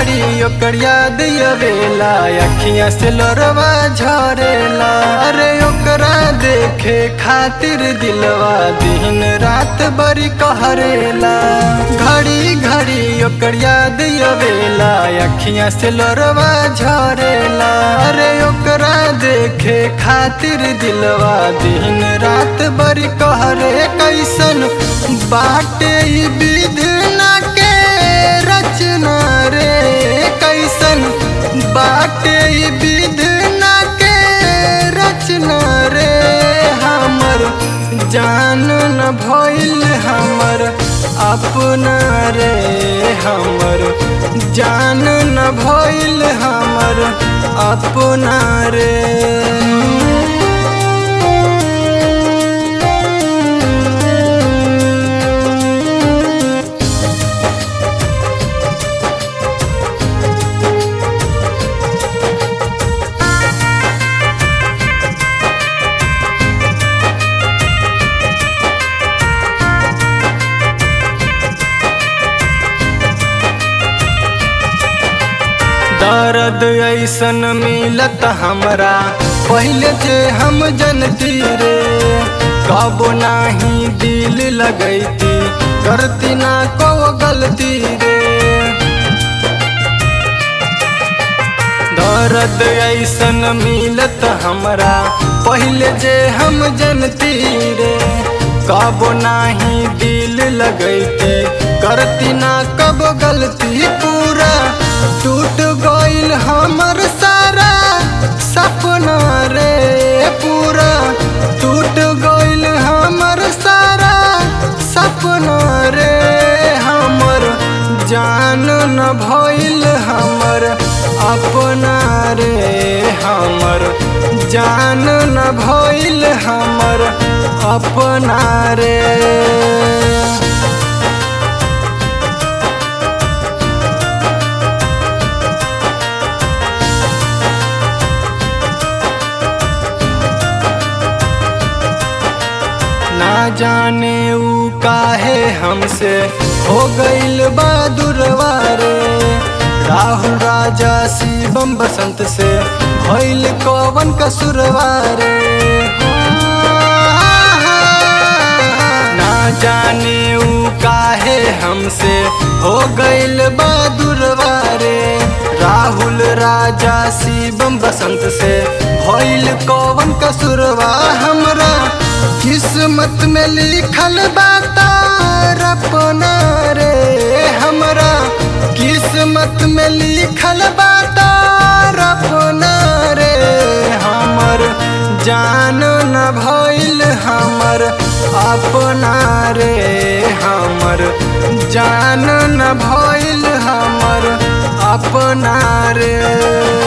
घड़ी ओकर याद अवेला अखियां से लोरवा झरेला अरे ओकरा देखे खातिर दिलवा दिन रात बड़ी कहरेला घड़ी घड़ी ओकर याद अवेला अखियां से लोरवा झरेला अरे ओकरा देखे खातिर दिलवा दिन रात बड़ी कहरे कैसन बाटे ई विधना के रचना रे कैसन बाटे ई विधना के रचना रे हमर जान न भइल हमर अपना रे हमर जान न भइल हमर अपना रे दर्द ऐसन मिलत हमरा पहले जे हम जनती रे कबो नाही दिल लगैती करती ना को गलती रे दर्द ऐसन मिलत हमरा पहले जे हम जनती रे कबो नाही दिल लगैती करती ना कब गलती पूरा टूट गइल हमर सारा सपना रे पूरा टूट गइल हमर सारा सपना रे हमर जान न भइल हमर अपना रे हमर जान न भइल हमर अपना रे ना जाने ऊ काहे हमसे हो गइल बहादुरवा रे राहुल राजा शिवम बसंत से भइल कवन कसुरवा रे ना जाने ऊ काहे हमसे हो गइल बहादुरवा रे राहुल राजा शिवम बसंत से भइल कवन कसुरवा हमरा किस्मत में लिखल बातार अपना रे हमरा किस्मत में लिखल बातार अपना रे हमर जान न भइल हमर अपना रे हमर जान न भइल हमर अपना रे